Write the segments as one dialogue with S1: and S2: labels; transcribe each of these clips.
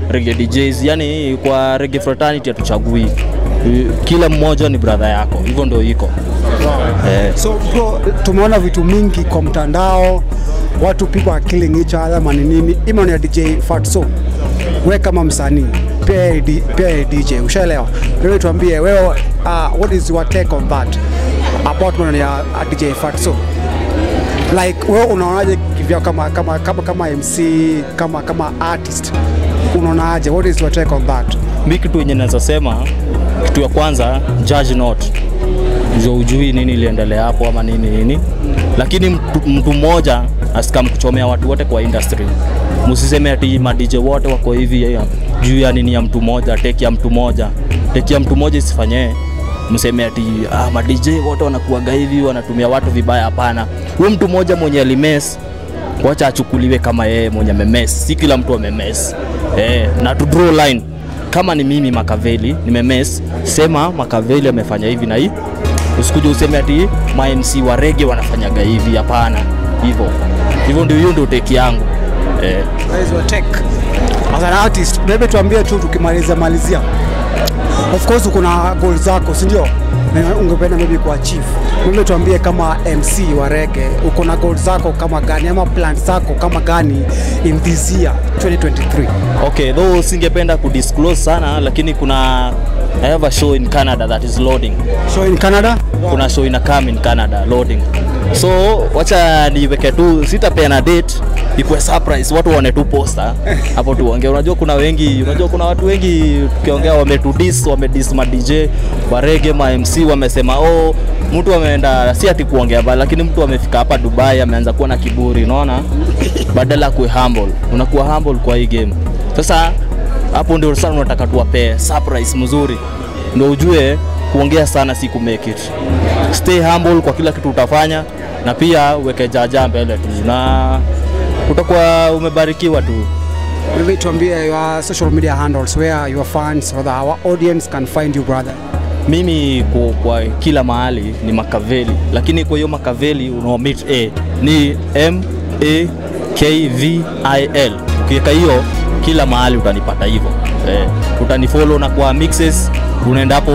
S1: reggae DJs. Yani kwa reggae fraternity hatuchagui, kila mmoja ni brother yako, hivyo ndio iko eh.
S2: So bro, tumeona vitu mingi kwa mtandao, watu people are killing each other mani nini, ima ni ya DJ Fatso. We kama msanii pia yeye di- pia yeye DJ, ushaelewa? Wewe tuambie wewe, uh, what is your take on that about maneno ya uh, DJ Fatso? Like wewe unaonaje kivyo kama kama kama kama MC kama kama artist unaonaje? What is your take on that?
S1: Mi kitu yenye naweza sema, kitu ya kwanza, judge not ndio ujui nini iliendelea hapo ama nini nini, lakini mtu, mtu mmoja asikam kuchomea watu wote kwa industry. Msiseme ati ma DJ wote wako hivi ya- juu ya nini ya mtu mmoja, teki ya mtu mmoja, teki ya mtu mmoja isifanyee mseme ati ah, ma DJ wote wanakuaga hivi wanatumia watu vibaya. Hapana, huyo mtu mmoja mwenye alimes wacha achukuliwe kama yeye mwenye memes, si kila mtu amemes eh, na to draw line. Kama ni mimi Makaveli nimemes, sema Makaveli amefanya hivi na hii, usikuje useme ati ma MC wa rege wanafanyaga hivi. Hapana, hivyo hivyo ndio, hiyo ndio teki yangu eh.
S2: That is your take. As an artist, maybe tuambie tu tukimaliza malizia. Of course uko na goals zako, si ndio? Na Ungependa maybe kuachieve. Maybe tuambie kama MC wa reggae, uko na goals zako kama gani ama plans zako kama gani in this year 2023?
S1: Okay, though singependa kudisclose sana, lakini kuna I have a show in Canada that is loading.
S2: So in Canada?
S1: kuna show ina come in Canada loading. So wacha niweke tu, sitapeana date ikuwe surprise, watu waone tu poster hapo tuongee. Unajua kuna wengi, unajua kuna watu wengi tukiongea wametudis, wamedis ma DJ wa reggae, ma MC wamesema oh, mtu ameenda si ati kuongea bali, lakini mtu amefika hapa Dubai ameanza kuwa na kiburi, unaona, badala ya kuwe humble, unakuwa humble kwa hii game. Sasa hapo ndio sana unataka tuwapee surprise mzuri, ndio ujue kuongea sana si ku make it. Stay humble kwa kila kitu utafanya, na pia uweke jaja mbele tu, na utakuwa umebarikiwa tu.
S2: Maybe tuambie your social media handles where your fans or the, our audience can find you brother.
S1: Mimi kwa, kwa kila mahali ni Makaveli, lakini kwa hiyo Makaveli unaomit a ni M A K V I L. Ukiweka hiyo kila mahali utanipata hivyo eh, utanifollow na kwa mixes unaenda hapo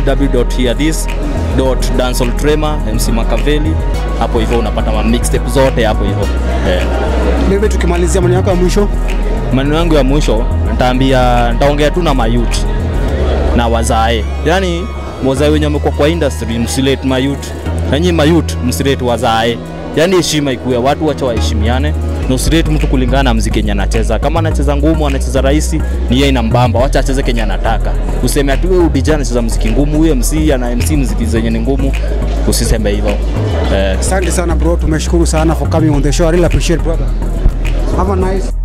S1: www.hearthis.danceoltrema MC Makaveli, hapo hivyo unapata ma mixtape zote hapo hivyo eh.
S2: Maybe tukimalizia maneno yako ya mwisho.
S1: Maneno yangu ya mwisho nitaambia, nitaongea tu na mayut na wazae, yani wazae wenye wamekuwa kwa industry, msilete mayut na nyinyi mayut msilete wazae, yani heshima ikuwe, watu wacha waheshimiane na usilete mtu kulingana na mziki yenye anacheza. Kama anacheza ngumu, anacheza rahisi, ni yeye inambamba, wacha acheze kenye anataka. Useme ati wewe DJ anacheza mziki ngumu, huyo MC ana MC mziki zenye ni ngumu, usiseme hivyo eh.
S2: Asante sana bro, tumeshukuru sana for coming on the show. I really appreciate brother. Have a nice